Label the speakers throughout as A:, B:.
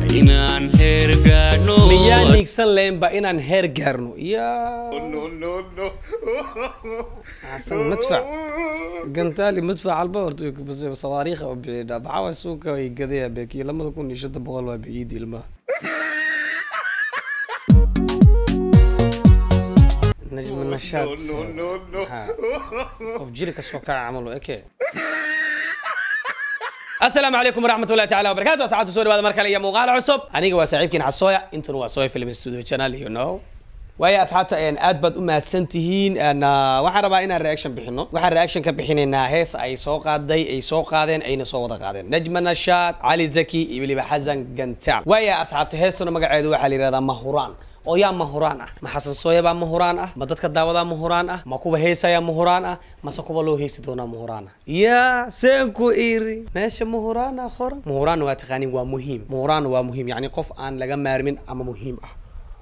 A: inaan heer gaadhno
B: miyaan hiigsan lahaynba inaan heer gaarno yaa xasan madfac gantaali madfac alba horta bas sawaariikha oo bixidha maxaa suuka ay gadaya beekii lamada kun iyo shanta boqol waa biciidi ilmaha najma nashaad Maxaa? qof jiri kasoo kaca camal eke asalaamu calaykum waraxmat ullahi taala wabarakatu asxaabta soo dhawaada mar kale iyo muuqaal cusub aniga waa saaxiibkiin xasooya intuna waa sooya film studio channel you know waayo asxaabta een, aad baad u mahadsan tihiin een, ah, waxaan rabaa inaan reaction bixino waxaan reaction ka bixinaynaa hees ay soo qaaday ay soo qaadeen ayna soo wada qaadeen najma nashaad cali zaki iyo weliba xasan gantaal waayo asxaabta heestuna magaceedu waxaa la yihahdaa mahuraan oo yaa mahuraan ah ma xasan sooya baa mahuraan ah ma dadka daawadaa mahuraan ah ma kuwa heesayaa mahuraan ah mase kuwa loo heesi doonaa mahuraan ah yaa seenku iri meesha mahuraan ah qoran mahuraan waa taqaanin waa muhiim mahuraan waa muhiim yacni qof aan laga maarmin ama muhiim ah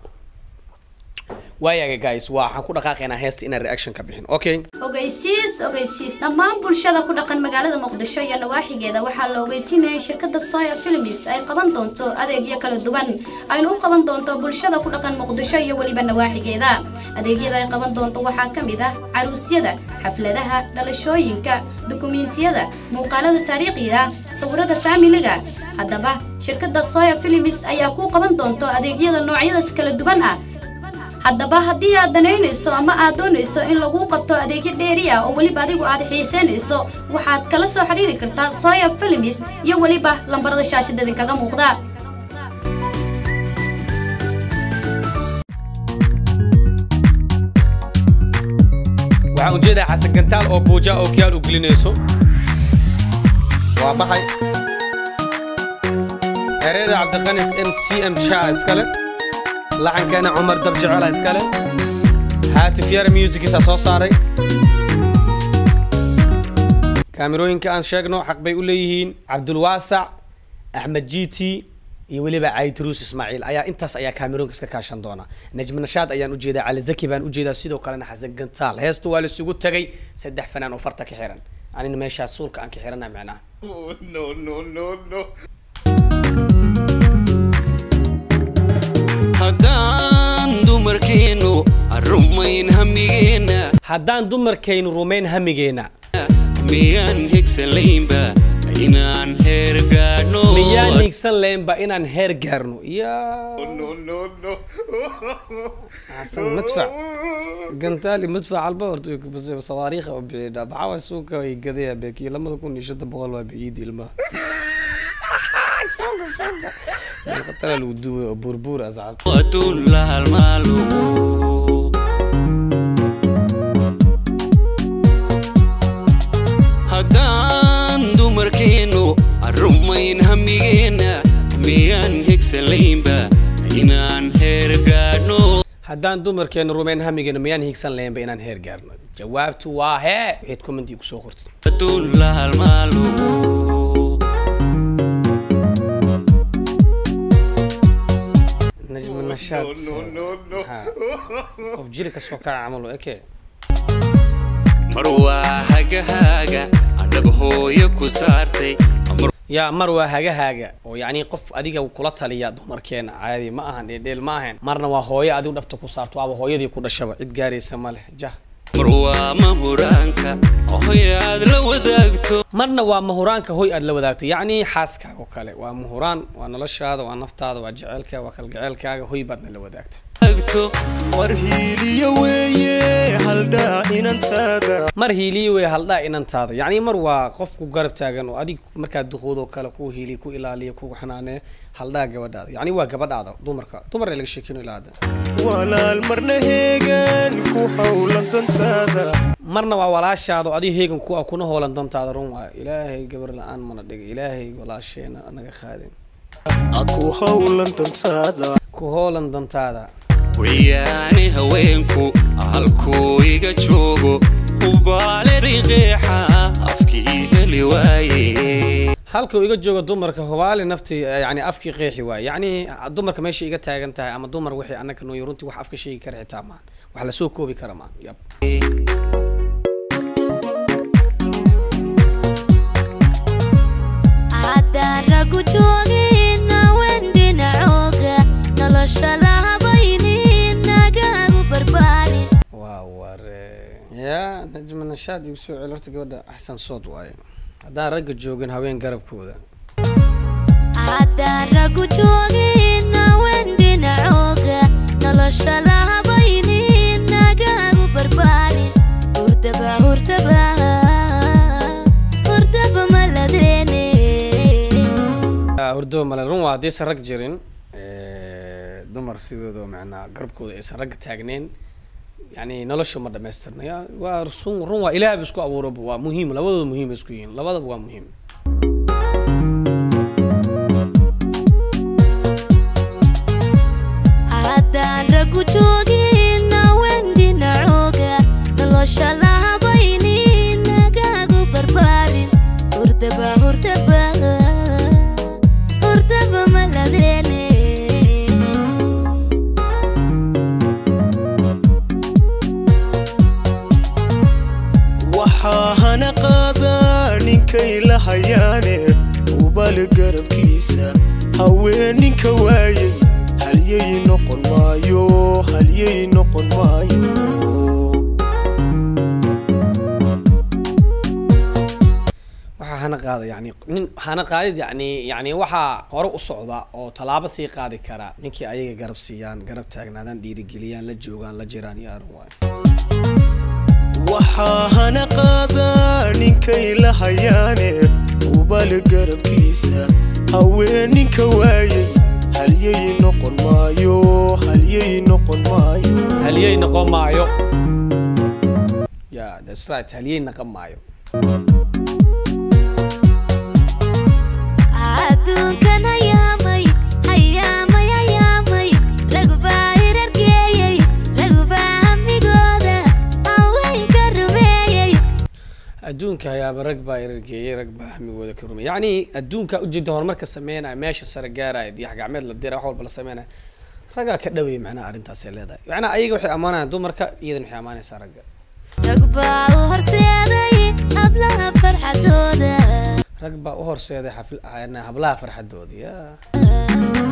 B: waayaga guys waa waxaan ku dhaqaaqaynaa heesta inaan reaction ka bixin okay
C: ogeysiis ogeysiis dhammaan bulshada ku dhaqan magaalada muqdisho iyo nawaaxigeeda waxaa la ogeysinayay shirkada soya films ay qaban doonto adeegyo kala duwan ayna u qaban doonto bulshada ku dhaqan muqdisho iyo weliba nawaaxigeeda adeegyada ay qaban doonto waxaa ka mid ah caruusyada xafladaha dhalashooyinka dukumiintiyada muuqaalada taariikhiga sawirada faamiliga haddaba shirkada soya films ayaa ku qaban doonto adeegyada noocyadaas kala duwan ah haddaba haddii aad danaynayso ama aad doonayso in lagu qabto adeegyo dheeri ah oo weliba adigu aad xiisaynayso waxaad kala soo xiriiri kartaa soya films iyo weliba lambarada shaashada idinkaga muuqda
B: waxaan ujeedaa xasan gantaal oo buuja oo kiyaal u gelinayso waa baxay ereyada cabdiqanis m c m sha iskale laxankeena cumar dabjecela iskale haatif yara musicisa soo saaray kaamirooyinka aan sheegno xaq bay u leeyihiin cabdulwaasac axmed jiti iyo weliba caytruus ismaaciil ayaa intaas ayaa kaamirooyinka iska kaashan doona najmi nashaad ayaan ujeedaa cali zaki baan ujeedaa sidoo kalena xasan gantaal heesta waa laisugu tagay saddex fanaan oo farta ka xiran anina meeshaas suulka aan ka xirana macnaha
A: haddaan dumarkeennu rumayn hamigeena
B: haddaan dumarkaynu rumayn hamigeena
A: miyaan higsalaynba inaan heer gaadhno
B: miyaan hiigsan lahaynba inaan heer gaarno yaa xasan madfac gantaali madfac alba horta bas sawaariikha oo bixidha maxaa suuka ay gadaya beekii lamada kun iyo shanta boqol waa biciidi ilmaha khatara lagu duway oo buurbuur asxaabta
A: adduun la halmaalo haddaan dumarkeennu rumayn hamigeena miyaan higsalaynba inaan heer gaadhno
B: haddaan dumarkeena rumayn hamigeena miyaan hiigsan lahaynba inaan heer gaarno jawaabtu waa hee waxayd commenti kusoo qortid
A: adduun la halmaalo
B: najma nashaad Maxaa? qof jiri kasoo kaca camal eke
A: mar waa hagahaaga adhab hooyo ku saartay mar
B: yaa mar waa hagahaaga oo yacni qof adiga kula taliya dumarkeena caadi ma ahan dheeldheel ma ahan marna waa hooyo adigu dhabta ku saarto waaba hooyadii ku dhashaba cid gaaraysa ma leh jah
A: mar waa mahuraanka hoy aad la wadaagto
B: marna waa mahuraanka hoy aad la wadaagtay yacni xaaskaaga oo kale waa mahuraan waa noloshaada waa naftaada waa jecelka waa kalgaceelkaaga hoy baadna la wadaagtay
A: wadaagto
D: war hiiliyo weeye haldhaa inantaada
B: mar hiiliye wey haldhaa inantaada yacni mar waa qof ku garab taagan oo adig markaad duqoodoo kale ku hiiliya ku ilaaliya ku xanaaneya haldhaa gabadhaada yacni waa gabadhaada dumarka dumar laga sheekino ilaa hadda
D: walaal marna heegan ku howlan dantaada
B: marna waa walaashaada oo adiga heegan ku ah kuna hoolan dantaada run waayo ilaahay gabar la-aan mana dhiga ilaahay walaasheena anaga qaadin
D: a ku howlan dantaada
B: ku hoolan dantaada
A: wayaani haweenku halkuu iga joogo ubaale riqeexa afkii heli waaye
B: halka uu iga joogo dumarka hubaali naftii eh, yacni afkii qeexi waaye yacni dumarka meesha iga taagan tahay ama dumar wixii annaga nooyo runtii wax afka sheegi kara xitaa maahan wax lasoo koobi kara maahan yab
E: haddaan ragu joogin haween dhinac
B: shaad igu soo celi horta gabadha axsan sood waaye haddaan ragga joogin haween garabkooda
E: haddaan raggu joogin haween dhinacooga nolosha la habaynin nagaagu barbaarin hurdaba hurdaba hurdaba maladeene
B: Ah, hurdo male run waa haddaysan rag jirin eh, dumar sidooda macnaa garabkooda aysan ragga taagneyn yani nolosha ma dhamaystirnaya waa sun run waa ilaah ba isku abuuraba waa muhiim labadooda muhiim ay isku yihiin labadaba waa muhiim
E: haddaan raggu joogin haween dhinacooga nolosha la habaynin nagaagu barbaarin hurdaba hurdaba hurdaba maladeene
D: waxaa hana qaadaa ninkay la hayaane ubal garabkiisa haweeninka waayey halyay noqon maayo halyay noqon maayo
B: waxaa hana qaada yani nin hana qaadid yani yani waxaa hore u socda oo tallaabo sii qaadi kara ninkii ayaga garab siiyaan garab taagnaadaan dhiirigeliyaan la joogaan la jiraan iyo arrin waayo
D: waxaa hana qaadaa ninkay la hayaane ubal garabkiisa haweeninka waayey halyay noqon maayo halyay noqon maayo
B: haliyey noqon maayo ya that's right haliyey noqon maayo
E: adduunkan hayaamay hayaamay hayaamay ragubaa hirargeeyey ragubaa hamigooda haweenka rumeeyey
B: adduunka hayaaba rag baa irargeeyey rag baa hamigooda ka rumay yacni adduunka ujeeda horumarka sameynaya meesha sare gaaraya diyax gacmeed la dira wax walba la sameynaya raggaa ka dhawaya macnaha arrintaasay leedahay macnaha ayaga waxay ammaanayaan dumarka iyadan waxay ammaanaysaa ragga
E: ragubaa u horseeday hablaha farxadooda
B: rag baa u horseeday xafl- ah, hablaha farxadooda ya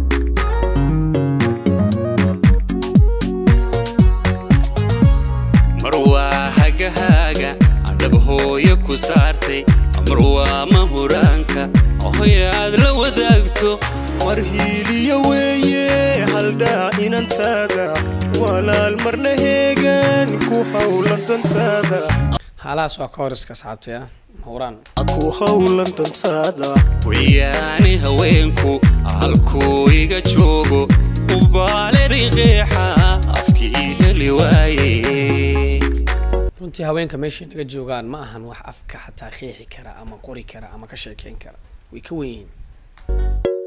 A: mar waa hagahaaga adhab hooyo ku saartay mar waa mahuraanka hooyo aad la wadaagto
D: mar hiiliyo weeye haldhaa inantaada walaal marna heegan ku hawlan dantaada
B: haalahaas waa ka hor iska asxaabtay ah hawraan
D: ku hawlan dantaada
A: wiyaani haweenku halkuu iga joogo ubaale riqeexa afkii heli waaye
B: runtii haweenka meeshay naga joogaan ma ahan wax afka xataa qeexi kara ama qori kara ama ka sheekeyn kara way ka wen yihiin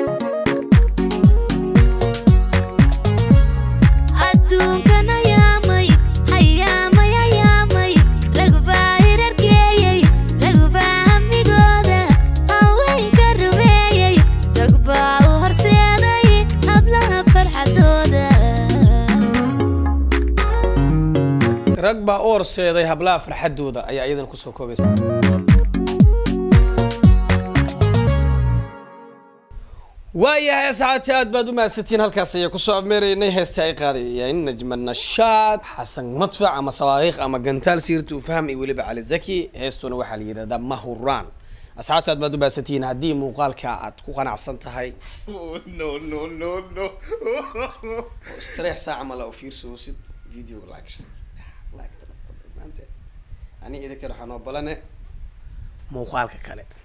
E: adduunkan hayaamay hayaamay hayaamay ragubaa hirargeeyey ragubaa hamigooda haweenka rumeeyey ragubaa u horseeday hablaha farxadooda
B: rag baa u horseeday hablaha farxadooda ayaa iyadan kusoo koobaysa waayahay asxaabti aad baad u mahadsantiin halkaas ayaa kusoo abmeeraynay heesta ay qaadayeen najma nashaad xasan madfac ama sawaariikh ama gantaal siirta u fahm iyo weliba cali zaki heestuna waxaa la yidhahdaa mahuraan asxaabta aad baad u mahadsantihiin haddii muuqaalka aad ku qanacsan tahay
D: no no no no
B: استريح ساعة ما لو فيرسو ست فيديو لايكس لايك ani idinka waxaan oo balane muuqaalka kale